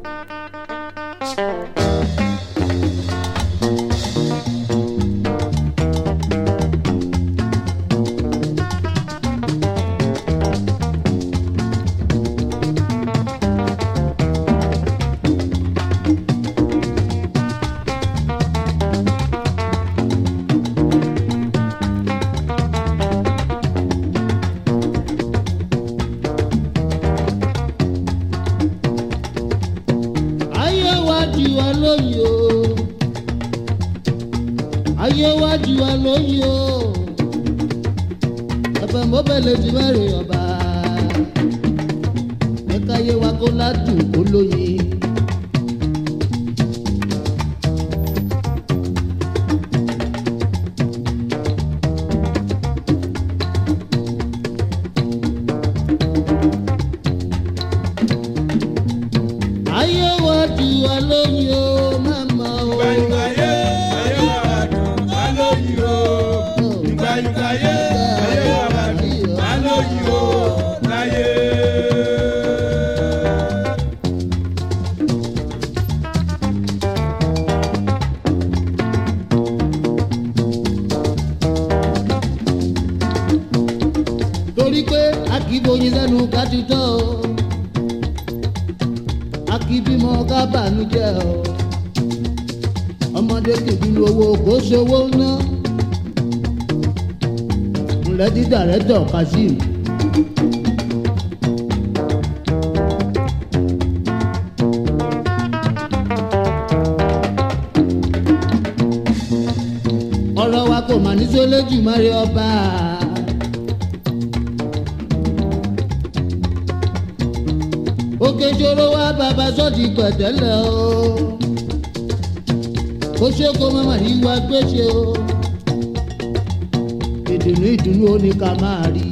ayé wa jù wá lóyè o ayé wa jù wá lóyè o ẹ̀fẹ̀ mọ́bẹ̀lẹ̀ ti mẹ́rin ọba ẹ̀ka ayé wa kó ládùn kó lóyè. ayé wa jù wá lóyè o màmá o. Ìgbàyùgbàyé ayé wa wà dùn wá lóyìn o. Ìgbàyùgbàyé ayé wa wà dùn wá lóyìn o. Láyé. torí pé a kì í boyin lẹ́nu ká ti tọ́ o a kì í bímọ ká bànújẹ́ o ọmọdé kì í bínú owó kó sowó ná ńlẹ́ dídà rẹ̀ tọ̀ kazeem. ọ̀rọ̀ wa kò mà ní sólójì mọ́rí ọba. òkè ṣòro wá bàbá sọ́ọ̀tì pẹ̀tẹ́lẹ̀ o ó ṣe kó mọ́mọ́ ní wá gbéṣe o ìdùnnú ìdùnnú ó ní ká máa rí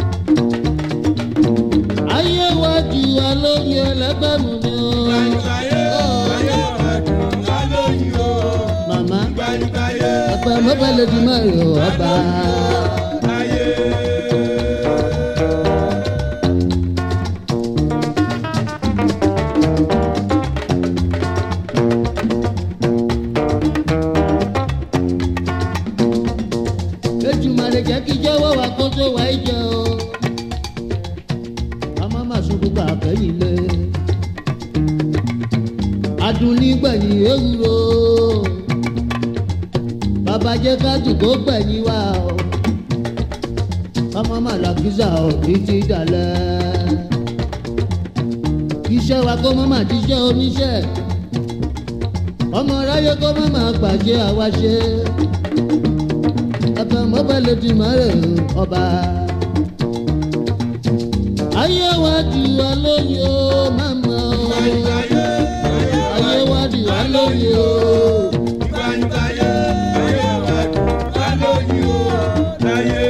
ayé wa jù wá lóye ẹlẹgbẹ́mu ni o Ìgbàyùgbàyé ayé wa wà dùn wá lóyìn o. màmá Ìgbàyùgbàyé ọ̀pẹ mọ́bẹ́lẹ́ di mọ́rin ọba. láyé. Ètùmàrè jẹ́ kí jẹ́wọ́ wa kó tó wá ìjẹ o. Ká má má sunkún ká kẹ́yìn lé. Adùn nígbẹ̀yìn ewúro. Bàbá jẹ́ ká dùkó gbẹ̀yìn wa o. Ká má má làkísà o títí dalẹ̀. Iṣẹ́ wa kó má má jíṣẹ́ oníṣẹ́. Ọmọ aráyé kó má má gbàjẹ́ àwa ṣe ẹ̀fẹ̀ mọ́bẹ̀lẹ̀ ti mọ́rẹ̀ ọba. ayé wa di wa lóye o màmá o. Ìgbàyùgbàyé ayé wa di wa lóye o. Ìgbàyùgbàyé ayé wa wà dùn wá lóyìn o. Láyé.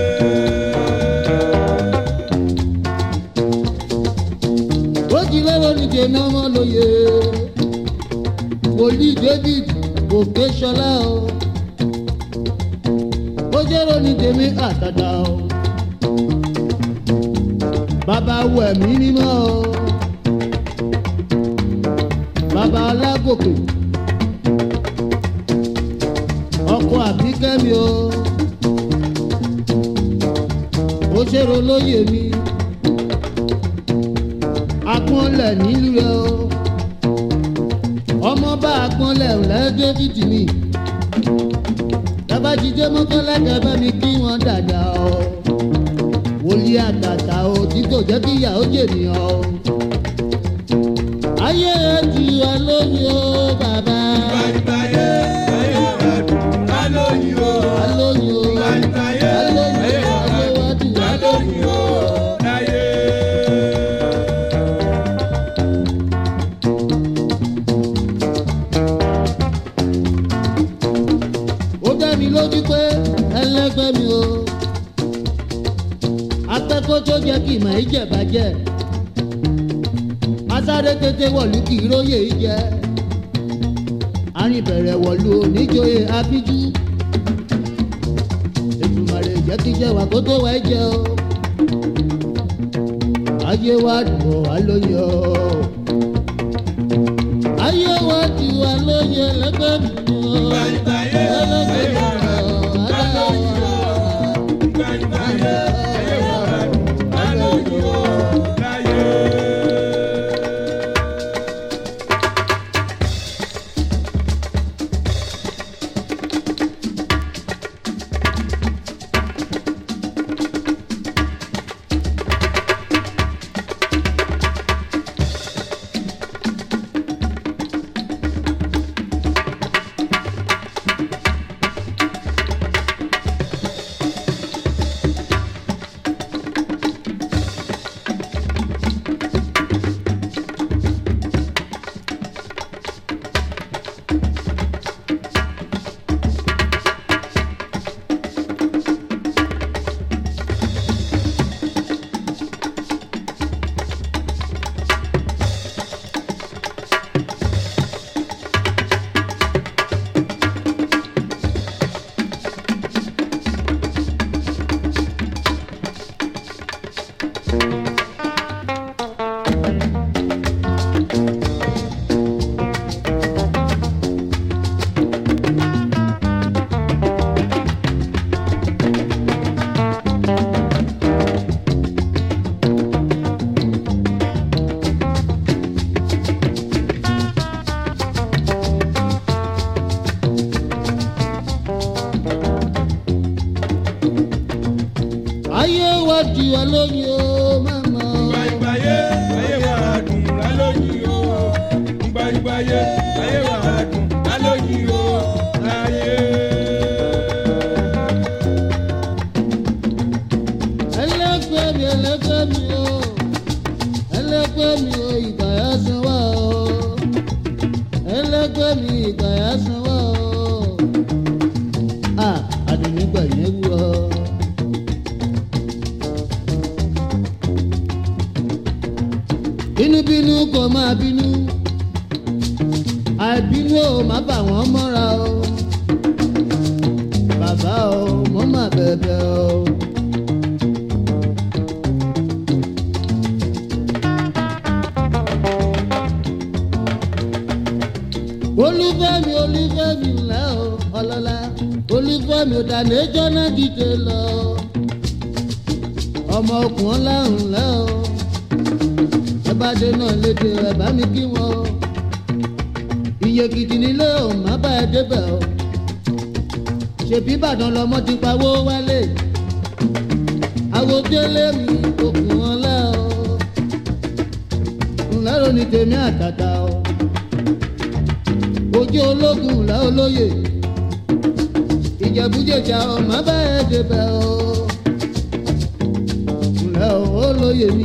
ó ti lọ́wọ́ ní dènà ọmọ lóye. wòlíì david òkè ṣọlá o. ó jẹ́rọ ní tèmi àtàdá o. bàbá wẹ̀mí mímọ́ o. bàbá alágòkè. ọkọ àbíkẹ́mi o. ó ṣèrò lóye mi agbọ́nlẹ̀ nílùú rẹ o ọmọ bá agbọ́nlẹ̀ lẹ́dẹ́ títì mi tábàjídé mọ́kànlẹ́kẹ̀ bá mi kí wọ́n dàda o wòlíì àtàtà o tí kò jẹ́ kí ìyàwó jènìyàn o ayé ẹ ti wá lóyún o bàbá Ìgbàyùgbàyé ayé wa wà dùn wá lóyìn o. wá lóyún o wá Ìgbàyùgbàyé lóyún ayé o wa wà ayé wa ti dùn wá wá lóyún lóyìn o. o. Láyé. ó dá mi lójú pé ẹlẹgbẹ́ mi o akẹ́kọ̀ọ́ tó jẹ́ kí ìmọ̀ ìjẹ̀bàjẹ́ asáré tètè wọ̀lú kì í róye jẹ́ arìnbẹ̀rẹ̀ wọ̀lú oníjòyè abíjú ètùmọ̀rẹ̀ jẹ́ kí jẹ́ wà kó tó wá jẹ́ o ayé wa dùn wá lóye o ẹlẹgbẹ́ mi o. Ìgbàyìngbàyé, ayé wa dùn, ká lóyún o. Ìgbàyìngbàyé, ayé wa dùn, ká lóyún o. Láyé. ayé wa di wa lóyún o mama. Ìgbàyìngbàyé, ayé wa dùn, ká lóyún o. Ìgbàyìngbàyé, ayé wa dùn, ká lóyún o. Láyé. ẹlẹgbẹ́ mi ẹlẹgbẹ́ mi o ẹlẹgbẹ́ mi o ìgbà yà san wá o ẹlẹgbẹ́ mi ìgbà yà san wá o a àdùnnígbà yẹn wú ọ. bínúbínú kò máa bínú àìbínú ò má bà wọ́n mọ́ra o bàbá o mo má bẹ̀bẹ̀ o. olúfẹ́mi olúfẹ́mi ńlẹ́ o ọlọ́lá olúfẹ́mi ò dáná ẹjọ́ náà dìde lọ ọmọ okùn ọlá ńlẹ́ o ẹ bá dé náà lédè ẹ bá mi kí wọn o iye gidi nílé o má bá ẹ débẹ̀ o ṣèbí ìbàdàn lọmọ ti pawó wálé àwòdélé mi okùn ọlá o ńlẹ́ ro ní tèmi àtàtà o ojú ológun ńlá olóye ìjẹ̀bújẹ̀jà ọmọ bẹ́ẹ̀ débẹ̀ o ńlá olóye mi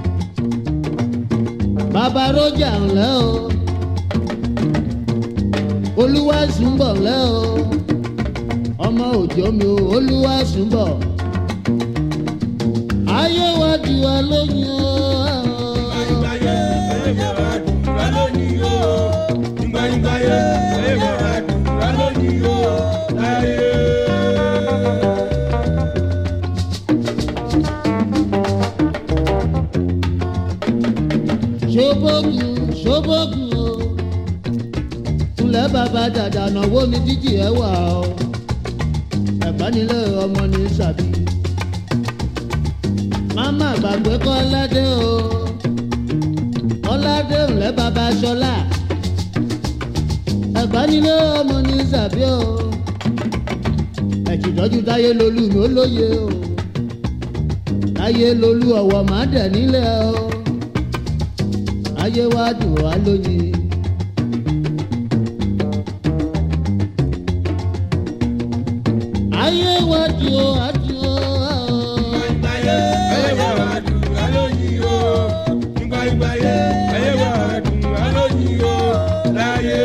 bàbá rọ́jà ńlá o olúwa súnbọ̀ ńlá o ọmọ òjò mi o olúwa súnbọ̀ ayé wa di wa lóyún o. Ìgbàyìngbàyé, ayé wa dùn, ká lóyún o. Ìgbàyìngbàyé, ayé wa dùn, ká lóyún o. Láyé. ṣobogun ṣobogun o ńlẹ̀ bàbá dàda náwó ní jíjì ẹ̀ wà o ẹ̀bá nílé ọmọ ní sàbí máma gbàgbé kọ́ ọládé o ọládé ńlẹ̀ bàbá ṣọlá ẹ̀bá nílé ọmọ ní sàbí o ẹ̀jìdọ́jú táyé lolú mi ó lóye o táyé lolú ọ̀wọ̀ má dẹ̀ nílẹ̀ o ayé wa dùn wá lóyìn. ayé wa dùn ó wá dùn ó. Ìgbàyìngbàyé, ayé wa dùn, ká lóyún o. Ìgbàyìngbàyé, ayé wa dùn, ká lóyún o. Láyé.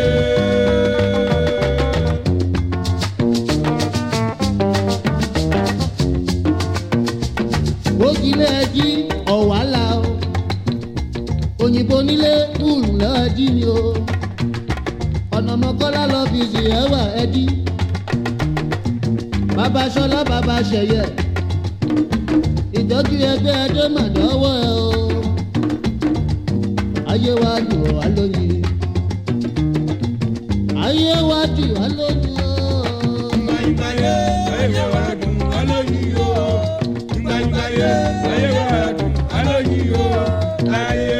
ògìlẹ̀ ẹjí ọ̀wálà o òyìnbó nílé kúrú lọ́ọ́dí ni o ọ̀nà mọ́kọ́lá lọ fi sì ẹ̀wà ẹdí bàbá sọlá bàbá ṣẹyẹ ìtọ́jú ẹgbẹ́ ẹjọ́ mà dọ́wọ́ ẹ o ayé wa dùn wá lóyìn ayé wá dì wá lójú o. Ìgbàyìngbàyé ayé wa dùn wá lóyìn o. Ìgbàyìngbàyé ayé wa dùn wá lóyìn o. Láyé.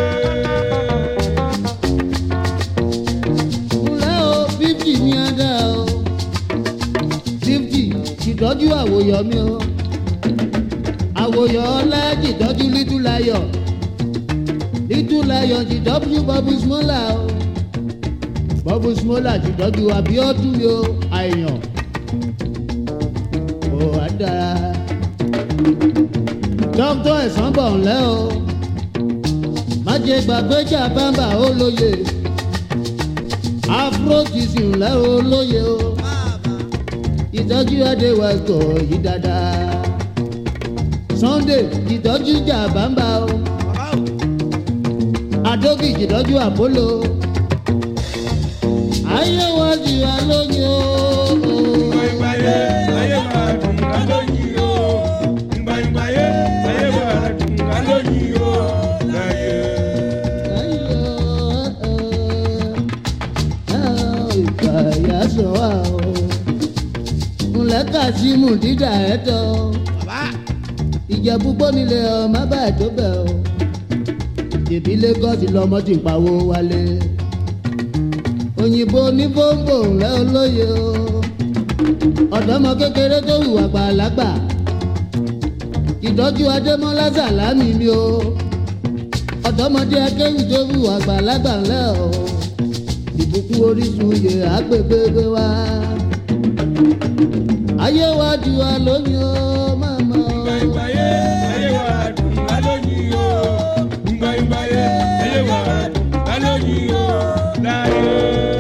Múlẹ̀ o fífì ní ẹ̀dá o. Fífì ìtọ́jú àwòyọ̀ mi o. Àwòyọ̀ ọlá ìtọ́jú lítúlayọ̀. Lítúlayọ̀ ìtọ́jú bọ́bú smọ́là o. Bọ́bú smọ́là ìtọ́jú Abíọ́dún mi o. Àyàn. Ò wá dára. Dókítà ẹ̀sán bọ̀ ńlẹ́ o. Má jẹ gbàgbé jà bámbà ó lóye afrotism lẹ́rọ olóye o ìtọ́jú adéwà kò yí dáadáa sunday ìtọ́jú jà bàmbà o adókì ìtọ́jú àpólò ayé wọn jù wá lóyún o. Ìgbàyìngbàyé ayé wa dùn wá lóyìn o. Ìgbàyìngbàyé ayé wa dùn wá lóyìn o. Láyé. ìkàyà sọ wá o ńlẹ́ kàsímù dídà ẹ̀ tọ́ ìjẹ̀bú gbónílé ọmọ bá tó bẹ̀ o tèbí lagos lọmọ ti pawó wálé òyìnbó ní bóńbò ńlẹ́ olóye o ọ̀dọ́mọ kékeré tó hùwà gbàlagbà ìtọ́jú adémọ́lá sàlámì mi o ọ̀dọ́mọdé akéwì tó hùwà gbàlagbà ńlẹ́ o ìbùkún orísun yè àgbègbè wa ayé wa ju wa lóyún o màmá o. Ìgbàyìngbàyé ayé wa dùn wá lóyìn o. Ìgbàyìngbàyé ayé wa dùn wá lóyìn o. Láyé.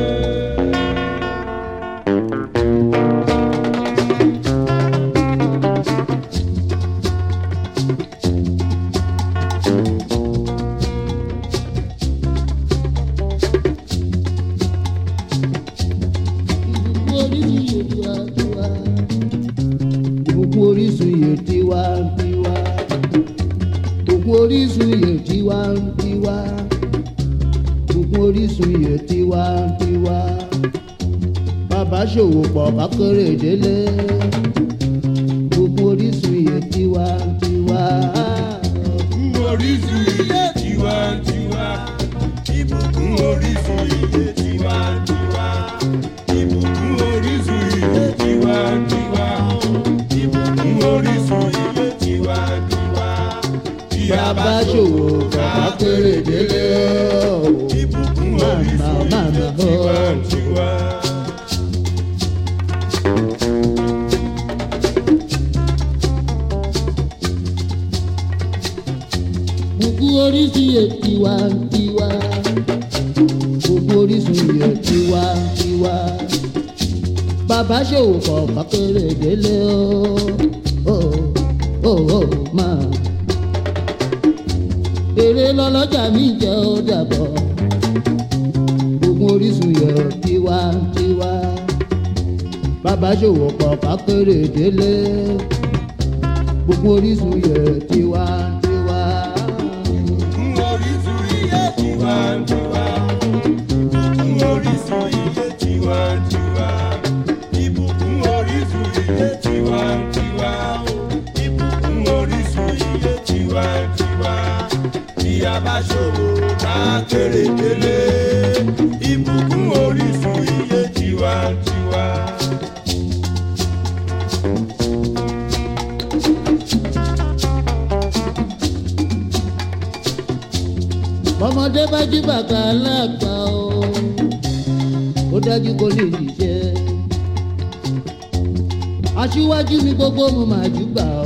ìbùkún orísun yè tiwa tiwa ìbùkún orísun yè tiwa tiwa ìbùkún orísun yè tiwa tiwa bàbá ṣòwò pọ̀ kákéré délé ìbùkún orísun yè tiwa tiwa. Ìbùkún orísun iye tiwantiwa. Ìbùkún orísun iye tiwantiwa. Ìbùkún orísun iye tiwantiwa. Ìbùkún orísun iye tiwantiwa. Bí a bá bàbá ṣòwò pọ̀ kákéré délé ìbùkún màmá orísun màmá iye o. tiwantiwa. gbogbo orísun yẹ tiwantiwa gbogbo orísun yẹ tiwantiwa bàbá ṣòwò kọ kákéré délé o o o máa èrè lọlọ́jà mi jẹ́ ó dàbọ̀ gbogbo orísun yẹ tiwantiwa bàbá ṣòwò kọ kákéré délé gbogbo orísun yẹ tiwantiwa. Ìbùkún orísun iye tiwantiwa. Ìbùkún orísun iye tiwantiwa. Ìbùkún orísun iye tiwantiwa. Ìbùkún orísun iye tiwantiwa. Bí a bá ṣòwò ká kéré délé. Ìbùkún orísun iye tiwantiwa. bọ́mọdé bá jí bàtà aláàgbà o ó dájú kó lè ṣiṣẹ́ aṣíwájú mi gbogbo mo máa júbà o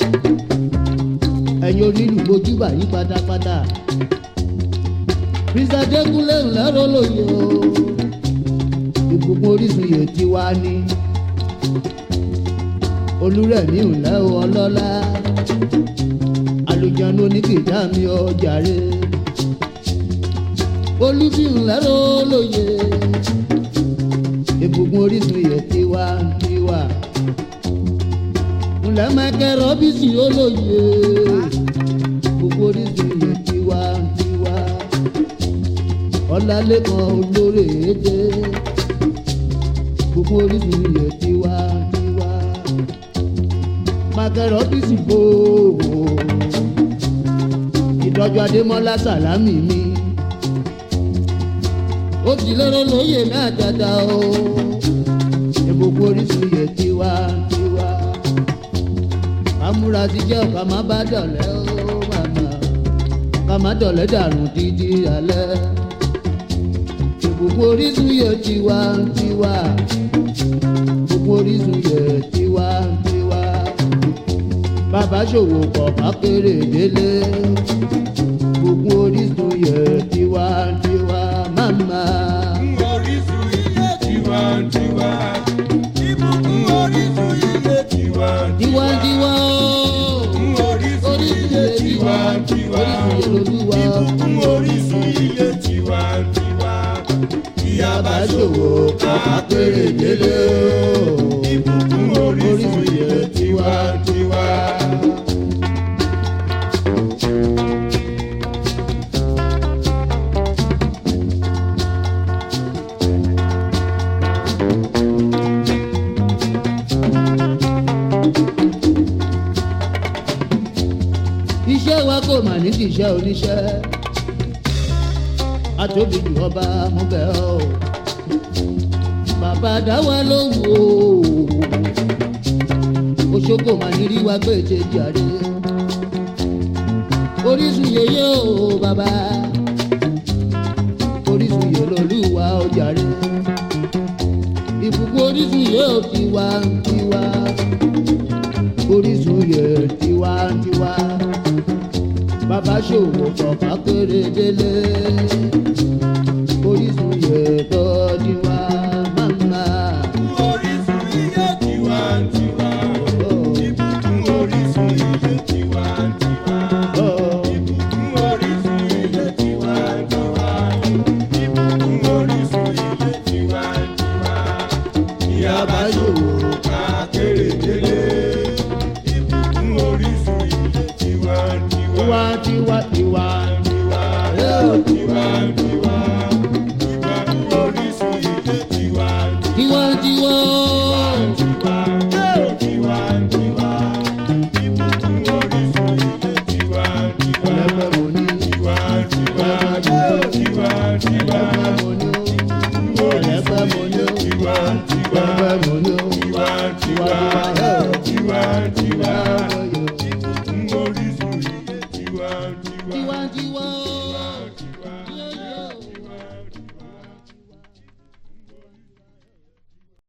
ẹ̀yin onílù mojúbà yí pátápátá Mr. Dékúnlé ńlẹ́rọ lóye o ìbùkún orísun yè ti wá ní olúrẹ̀mí ńlẹ́ o ọlọ́lá alùjánu oníkìjà mi ọjàre olùbí ńlẹ́rọ lóye ìbùkún orísun yè ti wá tiwa ńlẹ́ mẹ́kẹ́ rọ́bìsì olóye ìbùkún orísun yè tiwa tiwa ọlálẹ́kan olóore èdè ìbùkún orísun yẹ tiwa tiwa mákẹ́rọ̀ bísí bò ó ìtọ́jú adémọ́lá sàlámì mi ó ti lọ́rọ́ lóye mẹ́tẹ̀ẹ̀ta o ìbùkún orísun yẹ tiwa tiwa kámúra ti jẹ́ ọ̀ká má bá dọ̀lẹ́ ó màmá ká má dọ̀lẹ́ dàrú títí alẹ́ ìbùkún orísun yẹ tiwa tiwa ìbùkún orísun yẹ tiwa tiwa bàbá ṣòwò kọ̀ kákéré délé ìbùkún orísun yẹ tiwa tiwa màmá. orísun ilé tiwantiwa. ìbùkún orísun ilé tiwantiwa. tiwantiwa o orísun ilé tiwantiwa. orísun yẹ lolúwa ìbùkún orísun ilé tiwantiwa. ìyá bá ṣòwò kákéré délé o. ìbùkún orísun ilé tiwantiwa. iṣẹ́ wa kò mà ní kì í ṣe oníṣẹ́ àtòbí jù ọba mú bẹ́ẹ̀ o bàbá dáwà ló wò ó oṣogbo mà ní rí wa gbé ṣe jàre orísun yeye o bàbá orísun yẹ lolúwa ó jàre ìbùkún orísun yẹ ò tiwa tiwa orísun yẹ tiwa tiwa bàbá ṣòwò kọ̀ọ̀kan kéré délé